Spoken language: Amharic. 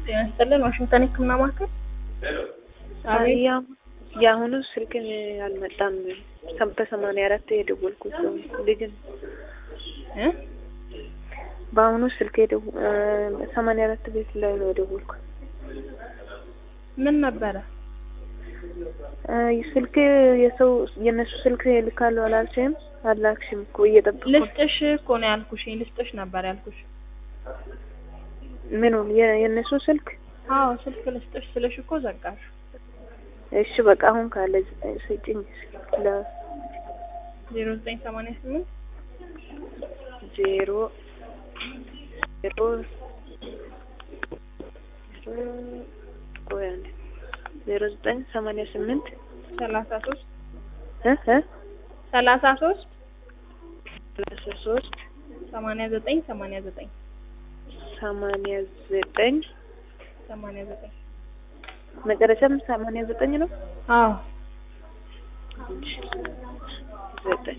ጤና ይስጥልን ዋሽንግተን ህክምና ማዕከል አቤት ያ የአሁኑ ስልክን አልመጣም። በሰማንያ አራት የደወልኩት ልጅ ነው። እ በአሁኑ ስልክ ሰማንያ አራት ቤት ላይ ነው የደወልኩት። ምን ነበረ? ስልክ የሰው የእነሱ ስልክ ልካለሁ አላልሽም? አላክሽም እኮ እየጠበቅኩ ነው። ልስጥሽ እኮ ነው ያልኩሽ። ልስጥሽ ነበር ያልኩሽ። ምኑን የ- የእነሱ ስልክ? አዎ ስልክ ልስጥሽ ስልሽ እኮ ዘጋሽ። እሺ በቃ አሁን ካለ ስጭኝ። ለ ዜሮ ዘጠኝ ሰማንያ ስምንት ዜሮ ዜሮ ቆይ አንዴ ዜሮ ዘጠኝ ሰማንያ ስምንት ሰላሳ ሶስት እ እ ሰላሳ ሶስት ሰላሳ ሶስት ሰማንያ ዘጠኝ ሰማንያ ዘጠኝ ሰማንያ ዘጠኝ ሰማንያ ዘጠኝ መጨረሻም ሰማንያ ዘጠኝ ነው። አዎ እሺ ዘጠኝ